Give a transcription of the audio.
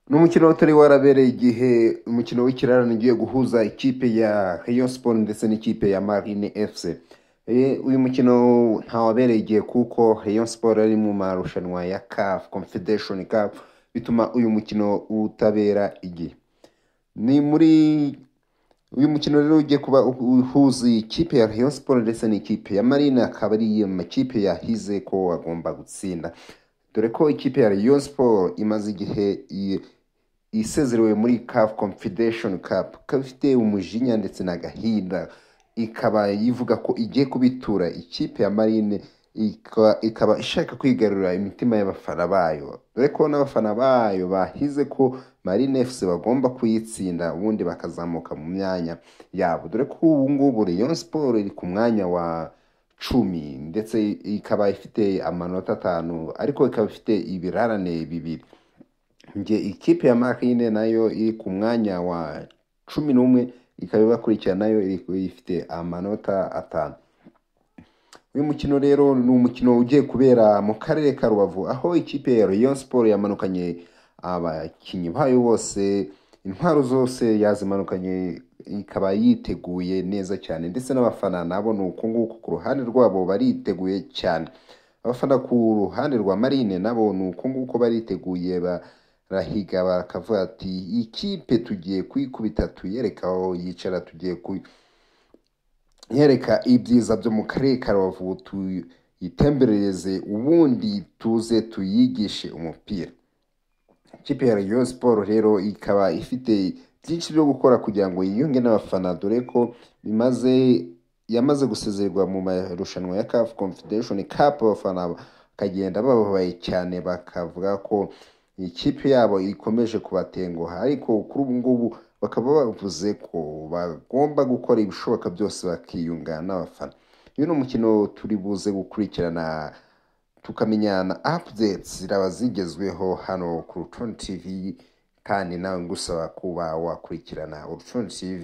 ni umukino utari warabereye igihe umukino w'ikirarane ugiye guhuza ikipe ya Rayon Sport ndetse n'ikipe ya Marine FC Eh, uyu mukino ntawabereye igihe kuko Rayon Sport ari mu marushanwa ya CAF Confederation Cup bituma uyu mukino utabera igihe ni muri uyu mukino rero ugiye kuba uhuza ikipe ya Rayon Sport ndetse n'ikipe ya Marine akaba ari amakipe yahize ko agomba gutsinda dore ko ikipe ya Rayon Sport imaze igihe i- isezerewe muri CAF Confederation Cup ikaba ifite umujinya ndetse n'agahinda ikaba ivuga ko igiye kubitura ikipe ya Marine ika- ikaba ishaka kwigarurira imitima y'abafana bayo dore ko n'abafana bayo bahize ko Marine FC bagomba kuyitsinda ubundi bakazamuka mu myanya yabo dore ko ubu ngubu Rayon Sport iri ku mwanya wa cumi ndetse ikaba ifite amanota atanu ariko ikaba ifite ibirarane bibiri njye ikipe ya marine nayo iri ku mwanya wa cumi n'umwe ikaba ibakurikira nayo iri- ifite amanota atanu uyu mukino rero ni umukino ugiye kubera mu karere ka rubavu aho ikipe ya Rayon Sport yamanukanye abakinnyi bayo bose intwaro zose yazimanukanye ikaba yiteguye neza cyane ndetse n'abafana nabo ni uko nguko ku ruhande rwabo bariteguye cyane abafana ku ruhande rwa marine nabo ni uko nguko bariteguye barahiga bakavuga ati "Iyi kipe tugiye kuyikubita tuyereka aho yicara tugiye kuyi yereka ibyiza byo mu karere ka rubavu tuyitemberereze ubundi tuze tuyigishe umupira ikipe ya Rayon Sport rero ikaba ifite byinshi byo gukora kugira ngo yiyunge n'abafana dore ko bimaze yamaze gusezererwa mu marushanwa ya CAF Confederation Cup abafana bakagenda bababaye cyane bakavuga ko ikipe yabo ikomeje kubatenguha ariko kuri ubu ngubu bakaba bavuze ko bagomba gukora ibishoboka byose bakiyunga n'abafana uyu ni umukino turi buze gukurikirana tukamenya na updates ziraba zigezweho hano ku Rucundi TV kandi nawe ngusaba kuba wakurikirana Urucundi TV